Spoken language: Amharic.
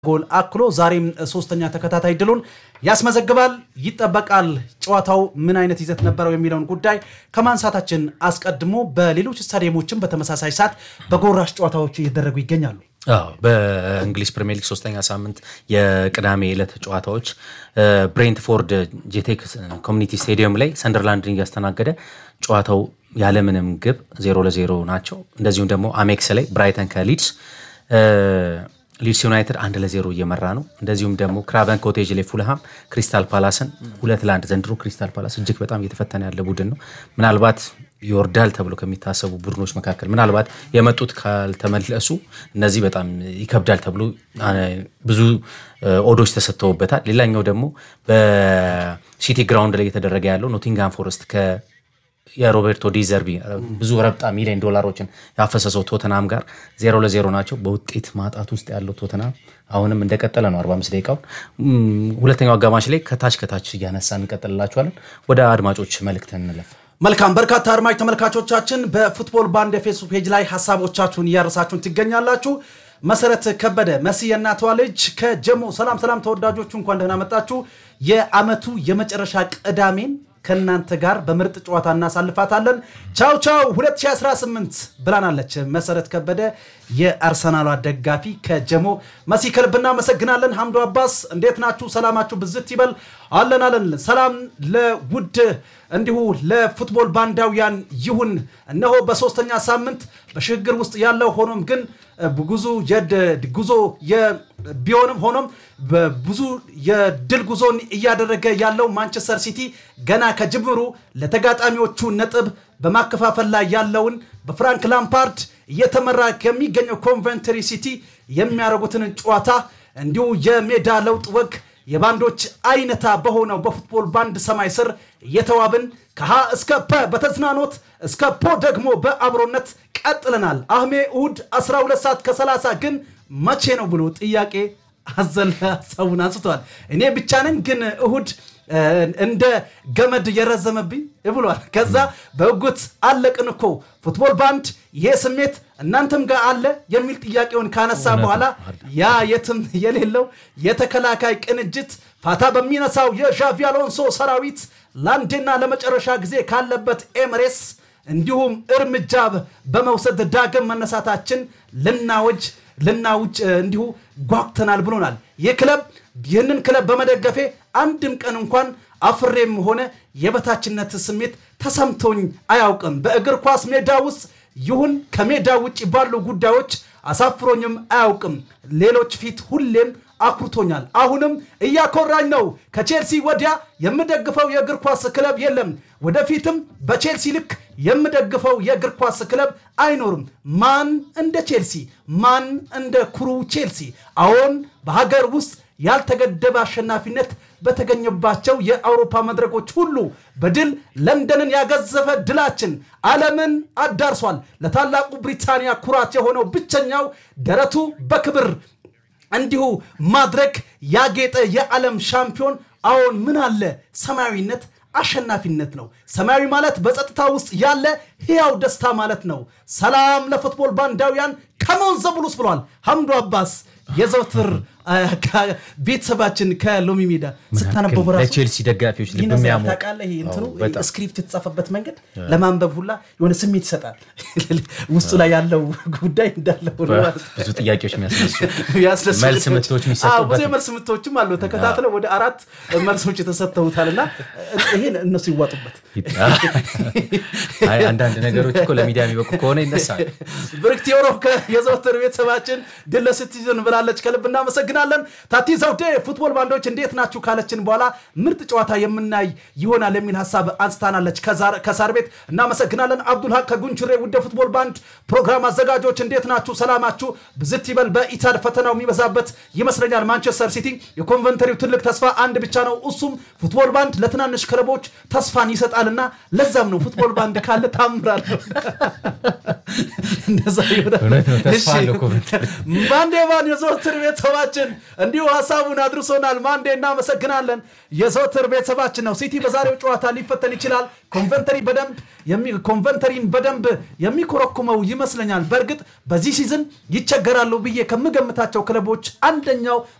ጎል አክሎ ዛሬም ሶስተኛ ተከታታይ ድሉን ያስመዘግባል ይጠበቃል። ጨዋታው ምን አይነት ይዘት ነበረው የሚለውን ጉዳይ ከማንሳታችን አስቀድሞ በሌሎች ስታዲየሞችም በተመሳሳይ ሰዓት በጎራሽ ጨዋታዎች እየተደረጉ ይገኛሉ። በእንግሊዝ ፕሪሚየር ሊግ ሶስተኛ ሳምንት የቅዳሜ ዕለት ጨዋታዎች ብሬንትፎርድ ጄቴክ ኮሚኒቲ ስቴዲየም ላይ ሰንደርላንድን እያስተናገደ ጨዋታው ያለምንም ግብ ዜሮ ለዜሮ ናቸው። እንደዚሁም ደግሞ አሜክስ ላይ ብራይተን ከሊድስ ሊድስ ዩናይትድ አንድ ለዜሮ እየመራ ነው። እንደዚሁም ደግሞ ክራቨን ኮቴጅ ላይ ፉልሃም ክሪስታል ፓላስን ሁለት ለአንድ ዘንድሮ ክሪስታል ፓላስ እጅግ በጣም እየተፈተነ ያለ ቡድን ነው። ምናልባት ይወርዳል ተብሎ ከሚታሰቡ ቡድኖች መካከል ምናልባት የመጡት ካልተመለሱ እነዚህ በጣም ይከብዳል ተብሎ ብዙ ኦዶች ተሰጥተውበታል። ሌላኛው ደግሞ በሲቲ ግራውንድ ላይ እየተደረገ ያለው ኖቲንግሃም ፎረስት የሮቤርቶ ዲዘርቢ ብዙ ረብጣ ሚሊዮን ዶላሮችን ያፈሰሰው ቶተናም ጋር ዜሮ ለዜሮ ናቸው። በውጤት ማጣት ውስጥ ያለው ቶተናም አሁንም እንደቀጠለ ነው። 45 ደቂቃውን ሁለተኛው አጋማሽ ላይ ከታች ከታች እያነሳ እንቀጥልላችኋለን። ወደ አድማጮች መልእክት እንለፍ። መልካም በርካታ አድማጭ ተመልካቾቻችን በፉትቦል ባንድ የፌስቡክ ፔጅ ላይ ሀሳቦቻችሁን እያረሳችሁን ትገኛላችሁ። መሰረት ከበደ መሲ የእናቷ ልጅ ከጀሞ ሰላም ሰላም፣ ተወዳጆቹ እንኳን ደህና መጣችሁ። የአመቱ የመጨረሻ ቅዳሜን ከእናንተ ጋር በምርጥ ጨዋታ እናሳልፋታለን። ቻው ቻው 2018 ብላናለች መሰረት ከበደ የአርሰናሏ ደጋፊ ከጀሞ መሲ ከልብ እናመሰግናለን። ሐምዶ አባስ እንዴት ናችሁ? ሰላማችሁ ብዝት ይበል። አለን አለን። ሰላም ለውድ እንዲሁ ለፉትቦል ባንዳውያን ይሁን። እነሆ በሶስተኛ ሳምንት በሽግግር ውስጥ ያለው ሆኖም ግን ጉዞ ጉዞ ቢሆንም ሆኖም ብዙ የድል ጉዞን እያደረገ ያለው ማንቸስተር ሲቲ ገና ከጅምሩ ለተጋጣሚዎቹ ነጥብ በማከፋፈል ላይ ያለውን በፍራንክ ላምፓርድ እየተመራ ከሚገኘው ኮንቨንትሪ ሲቲ የሚያደርጉትን ጨዋታ እንዲሁ የሜዳ ለውጥ ወግ የባንዶች አይነታ በሆነው በፉትቦል ባንድ ሰማይ ስር እየተዋብን ከሀ እስከ ፐ በተዝናኖት እስከ ፖ ደግሞ በአብሮነት ቀጥለናል። አህሜ እሁድ 12 ሰዓት ከ30 ግን መቼ ነው ብሎ ጥያቄ አዘል ሀሳቡን አንስቷል። እኔ ብቻ ነኝ ግን እሁድ እንደ ገመድ የረዘመብኝ ብሏል። ከዛ በህጉት አለቅን እኮ ፉትቦል ባንድ ይሄ ስሜት እናንተም ጋር አለ የሚል ጥያቄውን ካነሳ በኋላ ያ የትም የሌለው የተከላካይ ቅንጅት ፋታ በሚነሳው የዣቪ አሎንሶ ሰራዊት ለአንዴና ለመጨረሻ ጊዜ ካለበት ኤምሬስ እንዲሁም እርምጃ በመውሰድ ዳግም መነሳታችን ልናወጅ ልናውጭ እንዲሁ ጓጉተናል ብሎናል። ይህ ክለብ ይህንን ክለብ በመደገፌ አንድም ቀን እንኳን አፍሬም ሆነ የበታችነት ስሜት ተሰምቶኝ አያውቅም። በእግር ኳስ ሜዳ ውስጥ ይሁን ከሜዳ ውጭ ባሉ ጉዳዮች አሳፍሮኝም አያውቅም። ሌሎች ፊት ሁሌም አኩርቶኛል። አሁንም እያኮራኝ ነው። ከቼልሲ ወዲያ የምደግፈው የእግር ኳስ ክለብ የለም። ወደፊትም በቼልሲ ልክ የምደግፈው የእግር ኳስ ክለብ አይኖርም። ማን እንደ ቼልሲ፣ ማን እንደ ኩሩ ቼልሲ። አዎን በሀገር ውስጥ ያልተገደበ አሸናፊነት በተገኘባቸው የአውሮፓ መድረኮች ሁሉ በድል ለንደንን ያገዘፈ ድላችን ዓለምን አዳርሷል። ለታላቁ ብሪታንያ ኩራት የሆነው ብቸኛው ደረቱ በክብር እንዲሁ ማድረግ ያጌጠ የዓለም ሻምፒዮን አዎን ምን አለ ሰማያዊነት አሸናፊነት ነው። ሰማያዊ ማለት በጸጥታ ውስጥ ያለ ሕያው ደስታ ማለት ነው። ሰላም ለፉትቦል ባንዳውያን ከመውን ዘብሉስ ብሏል ሐምዱ አባስ የዘውትር ቤተሰባችን ከሎሚ ሜዳ ስታነበው በራሱ ለቼልሲ ደጋፊዎች ልብ የሚያሙ ታውቃለህ። ይሄ እንትኑ ስክሪፕት የተጻፈበት መንገድ ለማንበብ ሁላ የሆነ ስሜት ይሰጣል። ውስጡ ላይ ያለው ጉዳይ እንዳለ ሆኖ ማለት ነው። ብዙ ጥያቄዎች የሚያስነሱ ያስነሱ መልስ ምቶች የሚሰጡበት ብዙ የመልስ ምቶችም አሉ። ተከታትለው ወደ አራት መልሶች የተሰጥተውታል እና ይሄን እነሱ ይዋጡበት። አይ አንዳንድ ነገሮች እኮ ለሚዲያ የሚበቁ ከሆነ ይነሳል። ብርክት ዮሮ የዘወትር ቤተሰባችን ድል ለሲቲዝን ብላለች። ከልብ እናመሰግናለን። ታቲ ዘውዴ ፉትቦል ባንዶች እንዴት ናችሁ ካለችን በኋላ ምርጥ ጨዋታ የምናይ ይሆናል የሚል ሀሳብ አንስታናለች። ከሳር ቤት እናመሰግናለን። አብዱልሀቅ ከጉንችሬ ውደ ፉትቦል ባንድ ፕሮግራም አዘጋጆች እንዴት ናችሁ? ሰላማችሁ ብዝት ይበል። በኢታድ ፈተናው የሚበዛበት ይመስለኛል። ማንቸስተር ሲቲ የኮንቨንተሪው ትልቅ ተስፋ አንድ ብቻ ነው፣ እሱም ፉትቦል ባንድ ለትናንሽ ክለቦች ተስፋን ይሰጣልና ለዛም ነው ፉትቦል ባንድ ካለ ታምራለሁ። እንደዛ ይሆናል። ባንዴ ባን የዘወትር ቤተሰባችን ቤተሰባችን እንዲሁ ሀሳቡን አድርሶናል። ማንዴ እናመሰግናለን። የዘወትር ቤተሰባችን ነው። ሲቲ በዛሬው ጨዋታ ሊፈተን ይችላል። ኮንቨንተሪ በደንብ ኮንቨንተሪን በደንብ የሚኮረኩመው ይመስለኛል። በእርግጥ በዚህ ሲዝን ይቸገራሉ ብዬ ከምገምታቸው ክለቦች አንደኛው